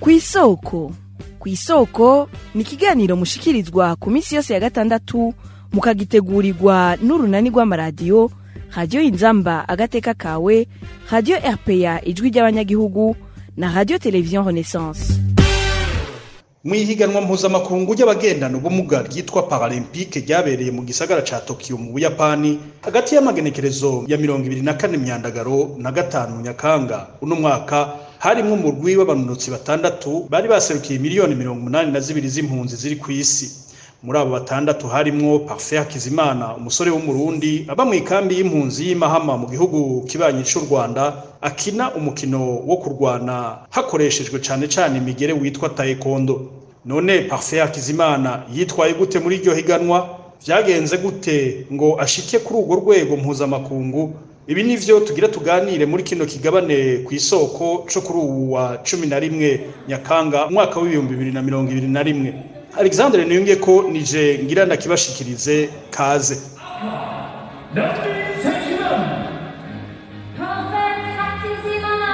kw'isoko kw'isoko ni ikiganiro mushikirizwa ku minsi yose ya gatandatu mukagitegurirwa n'urunani rw'amaradiyo radiyo inzamba agateka kawe radiyo rpa ijwi ry'abanyagihugu na radiyo televiziyo renaissance mu ihiganwa mpuzamakungu ry'abagendana ubumuga ryitwa paralempike ryabereye mu gisagara ca tokiyo mu buyapani hagati y'amagenekerezo ya mirongo ibiri na kane myandagaro na gatanu nyakanga uno mwaka harimwo umurwi w'abanonotsi batandatu bari baserukiye miliyoni mirongo umunani na zibiri z'impunzi ziri ku isi muri abo batandatu harimwo parfait hakizimana umusore w'umurundi aba mu ikambi y'impunzi y'imahama mu gihugu kibanyi c'u rwanda akina umukino wo kurwana hakoreshejwe cane cane imigere witwa taekwondo none parfait hakizimana yitwaye gute muri iryo higanwa vyagenze gute ngo ashike kuri urwo rwego mpuzamakungu ibi nivyo tugira tuganire muri kino kigabane ku isoko co kuri uwu wa cumi na rimwe nyakanga umwaka w'ibihumbi bibiri na mirongo ibiri na rimwe alexandre niyunge ko nije ngira ndakibashikirize kaze Ladies and gentlemen, Prophet Hakizimana.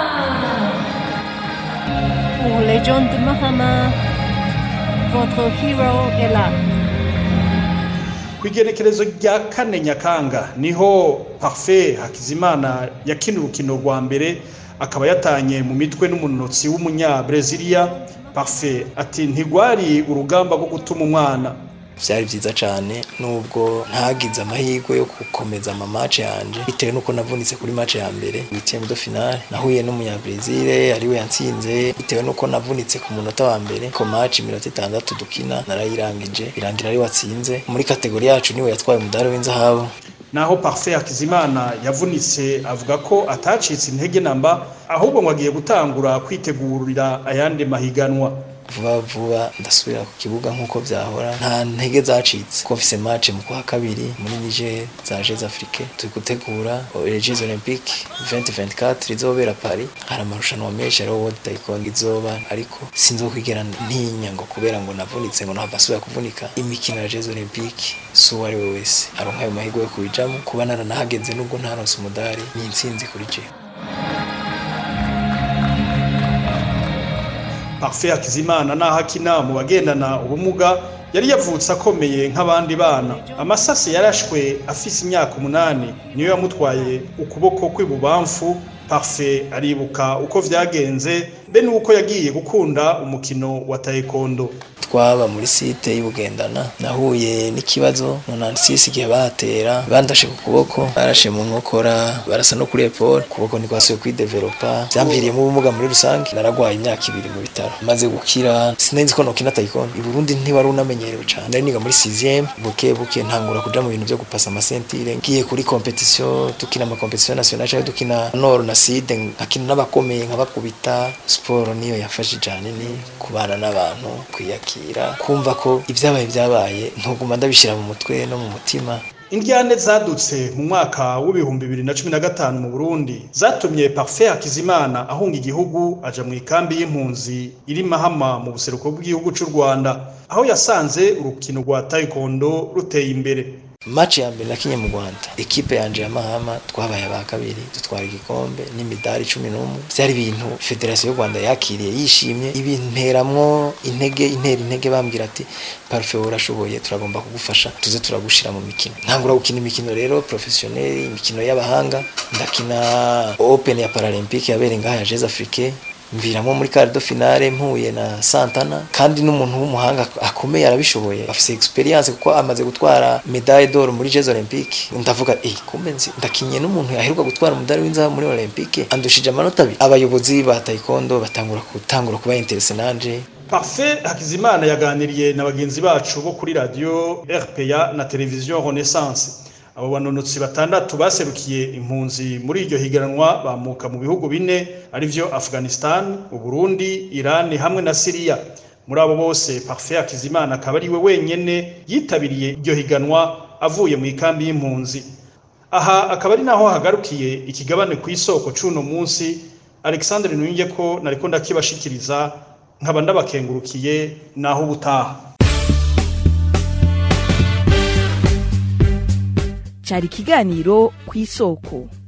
Pour les gens de Mahama, votre hero est là. ku igenekerezo rya kane nyakanga niho parfait hakizimana yakina urukino rwa mbere akaba yatanye mu mitwe n'umunotsi w'umunyabrezilia parfait ati ntigwari urugamba rwo gutuma umwana byari byiza cyane nubwo ntagize amahirwe yo gukomeza amamatch yanje bitewe nuko navunitse kuri match ya mbere witiye de finale nahuye n'umunyabrazil ariwe yantsinze bitewe nuko navunitse ku munota wa mbere ko match iminota itandatu dukina narayirangije birangira ari watsinze muri kategori yacu niwe yatwaye umudari w'inzahabu naho parfait hakizimana yavunitse avuga ko atacitse intege namba ahubwo ngo agiye gutangura kwitegurira ayandi mahiganwa vuba vuba ndasubira ku kibuga nk'uko byahora nta ntege zacitse ko mfise match mu kwa kabiri muri Niger za Jeux Afrique turi gutegura les Jeux Olympiques 2024 rizobera Paris hari amarushanwa menshi ariho World Taekwondo izoba ariko sinzokwigera ntinya ngo kubera ngo navunitse ngo ntabwo asubira kuvunika imikino ya Jeux Olympiques si uwo ari we wese aronka ayo mahirwe yo kubijamo kuba naranahageze nubwo ntaronse umudari ni intsinzi kuri jewe parfait hakizimana naho akina mu bagendana ubumuga yari yavutse akomeye nk'abandi bana amasase yarashwe afise imyaka umunani niyo yamutwaye ukuboko kw'ibubamfu parfait aribuka uko vyagenze be n'uko yagiye gukunda umukino wa taekwondo twaba muri site y'ubugendana nahuye n'ikibazo nonantisisi igihe bahatera bandashe ku kuboko barashe mu nkokora barasa no kuri epole ukuboko ntikwasubiye kwidevelopa vyamviriyemo ubumuga muri rusange naragwaye imyaka ibiri mu bitaro maze gukira sinenzi ko nokina taekwondo i Burundi ntiwari unamenyerewe cane nari niga muri 6 buke buke ntangura kuja mu bintu vyo gupasa amasentire ngiye kuri competition tukina ama competition nationale cyangwa dukina nord na sud nkakina n'abakomeye nkabakubita siporo niyo yafashe cyane ni kubana n'abantu kwiyakira kumva ko ibyabaye byabaye ntuguma ndabishyira mu mutwe no mu mutima Indyane zadutse mu mwaka w'ibihumbi bibiri na cumi na gatanu mu Burundi zatumye Parfait Hakizimana ahunga igihugu aja mu ikambi y'impunzi iri Mahama mu buseruko bw'igihugu c'u Rwanda aho yasanze urukino rwa taekwondo ruteye imbere match ya mbere nakinye mu Rwanda ekipe yanje ya Mahama twabaye aba kabiri dutwara igikombe n'imidari 11 byari ibintu federation y'u Rwanda yakiriye yishimye ibinteramwo intege intera intege bambwira ati parfait urashoboye turagomba kugufasha tuze turagushira mu mikino ntangura gukina imikino rero professionnel imikino y'abahanga ndakina open ya paralympique yabereye ngaha ya Jeux Afrique mviramo muri quart de finale mpuye na Santana kandi n'umuntu w'umuhanga akomeye arabishoboye afise experience kuko amaze gutwara medaille d'or muri Jeux Olympiques ndavuga eh kumbe nzi ndakinye n'umuntu yaheruka gutwara umudari w'inzahabu muri Olympique andushije amanota abiri abayobozi ba taekwondo batangura gutangura kuba interesse nanje Parfait Hakizimana yaganiriye na bagenzi bacu bo kuri radio RPA na televiziyo Renaissance abo banonotsi batandatu baserukiye impunzi muri iryo higanwa bamuka mu bihugu bine arivyo Afghanistan, Uburundi, Iran hamwe na Syria. Muri abo bose Parfait Hakizimana akaba ari we wenyene yitabiriye iryo higanwa avuye mu ikambi y'impunzi. Aha akaba ari naho hagarukiye ikigabane ku isoko c'uno munsi Alexandre Nuyinge ko nariko ndakibashikiriza nkaba ndabakengurukiye naho ubutaha. cyari ikiganiro ku isoko